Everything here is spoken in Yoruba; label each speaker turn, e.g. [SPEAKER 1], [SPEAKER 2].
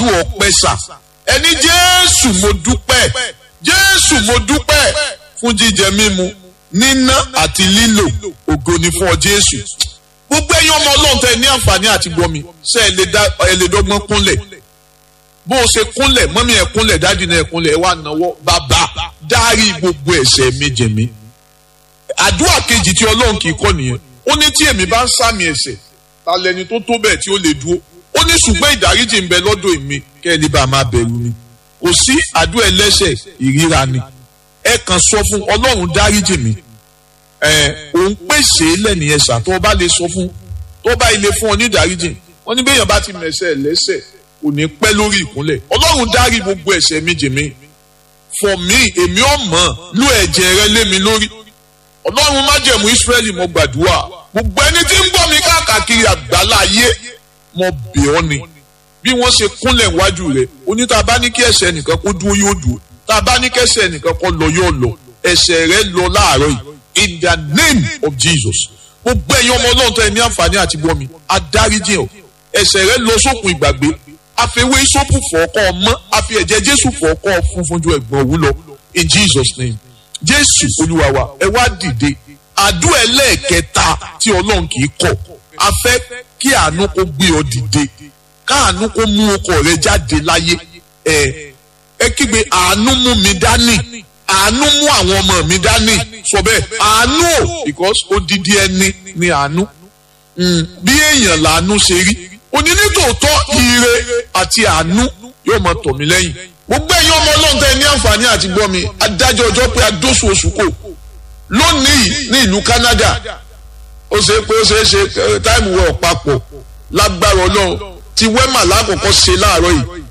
[SPEAKER 1] ọpẹ́ sà ẹni jésù mo dúpẹ́ jésù mo dúpẹ́ fún jíjẹ mímu níná àti lílò ògo ni fún ọ jésù gbogbo ẹ̀yin ọmọ ọlọ́run tẹ ní àǹfààní àti gbọmi ṣe ẹ lè dọ́gbọ́n kúnlẹ̀ bó o ṣe kúnlẹ̀ mọ́mí ẹ̀ kúnlẹ̀ dáàdì náà ẹ̀ kúnlẹ̀ ẹ̀ wá náwó bàbá dárí gbogbo ẹ̀ṣẹ̀ mi jẹ̀ mí àdúrà kejì tí ọlọ́run kì í kọ́ nìyẹn ó ní tí èmi bá ń sàmì ẹ̀ṣẹ̀ ta lẹni tó tó bẹ́ẹ̀ tí ó lè dúró ó ní ṣùgbọ́n ìdáríjì ń bẹ lọ́dọ̀ èmi kẹ́ ẹ lè bá a máa bẹ̀rù ni kò sí àdúrà ẹlẹ́ṣẹ̀ ìríra ni ẹ kàn sọ fún ọlọ́run dáríjì mi ẹ òun pèsè lẹ́nìyẹn ṣá tó o bá lè sọ fún tó o bá ilé fún ọ ní ìdáríjì wọ́n ní bẹ́ẹ̀ yẹn bá ti mẹ̀ṣẹ̀ lẹ́ṣẹ̀ kò ní pẹ́ lórí ìkúnlẹ̀ ọlọ́run dárí gbogbo ẹ̀ṣẹ̀ mi jì mí for me èmi ò mọ̀ lú ẹ̀jẹ̀ rẹ lé mi lórí ọlọ́run májẹ̀mú Ísírẹ́lì mo gbàdúrà gbogbo ẹni tí ń gbọ́ mi káàkiri àgbálá ayé mo bẹ̀ ọ́ ni bí wọ́n ṣe kúnlẹ̀ wájú rẹ̀ oní tá a bá ní kí ẹ̀ṣẹ̀ nìkan kó dúró yóò dúró tá a bá ní kí ẹ̀ṣẹ̀ nìkan kó lọ yóò lọ ẹ̀ṣẹ̀ rẹ lọ láàárọ̀ yìí in the name of Jesus gbogbo ẹ̀yin ọmọ ọlọ́run tó ẹ ní àǹfààní àti gbọ́ mi adáríjì ọ̀ ẹ̀ṣẹ̀ rẹ lọ sókun ìgbàgbé àfẹwé sọ́pù fọ́ọ̀kọ́ ọmọ àfi ẹ̀jẹ̀ Jésù fọ́ọ̀kọ́ funfun ju ẹ̀gbọ́n òwú lọ in Jesus name Jésù olúwa wa ẹ wá dìde àdúrà ẹlẹ́ẹ̀kẹta tí ọlọ́run kì í kọ̀ a fẹ́ kí àánú kó gbé ọ dìde káàánú kó mú ọkọ rẹ jáde láyé ẹ ẹ kígbe àánú mú mi dání àánú mú àwọn ọmọ mi dání sọ bẹ́ẹ̀ àánú o because odidi ẹni ni àánú bí èèyàn làánú ṣe rí òní nítòótọ́ ire àti àánú yóò máa tọ̀ mí lẹ́yìn gbogbo ẹ̀yin ọmọ ọlọ́run tẹ́ ní àǹfààní àti gbọ́ mi adájọ́ ọjọ́ pé adóṣù oṣù kò lónìí ní ìlú Canada ó ṣe pé ó ṣe é ṣe táìmù wọ papọ̀ lágbára ọlọ́run ti wẹ́mà lákòókò ṣe láàárọ̀ yìí